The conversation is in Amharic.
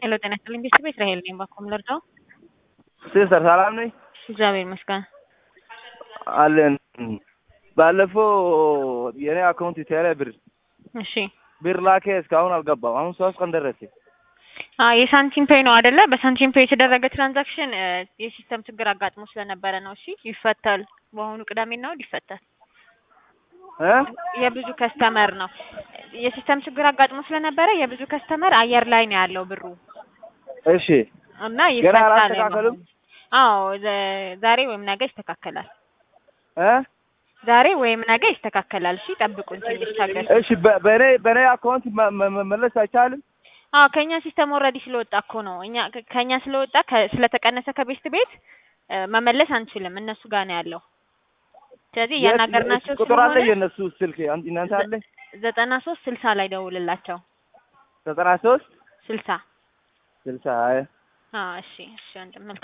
ሄሎ ጤና ይስጥልኝ ቤተሰብ እስራኤል ነኝ። ባኮም ልርዳው? ሲስተር ሰላም ነኝ እግዚአብሔር ይመስገን። አለን። ባለፈው የኔ አካውንት ቴሌ ብር እሺ ብር ላኬ እስካሁን አልገባም። አሁን ሶስት ቀን ደረሰ። አ የሳንቲም ፔይ ነው አይደለ? በሳንቲም ፔይ የተደረገ ትራንዛክሽን የሲስተም ችግር አጋጥሞ ስለነበረ ነው። እሺ ይፈታል። በአሁኑ ቅዳሜና እሑድ ይፈታል። እ የብዙ ከስተመር ነው የሲስተም ችግር አጋጥሞ ስለነበረ የብዙ ከስተመር አየር ላይ ነው ያለው ብሩ እሺ እና ገና ይፈታል። አላስተካከሉም? አዎ ዘ- ዛሬ ወይም ነገ ይስተካከላል። እ ዛሬ ወይም ነገ ይስተካከላል። እሺ ጠብቁን ትንሽ ታገሱ። እሺ በ- በኔ በኔ አካውንት መ- መ- መመለስ አይቻልም? አዎ ከኛ ሲስተም ኦልሬዲ ስለወጣ እኮ ነው። እኛ ከ- ከኛ ስለወጣ ከ- ስለተቀነሰ ከቤስት ቤት እ፣ መመለስ አንችልም። እነሱ ጋር ነው ያለው። ስለዚህ የት- እያናገርናቸው ቁጥር አለ ስለሆነ የእነሱ ስልክ አን- እናንተ አለ ዘጠና ሶስት ስልሳ ላይ ደውልላቸው። ዘጠና ሶስት ስልሳ ስልሳ አይ አዎ እሺ እሺ ወንድም መልካም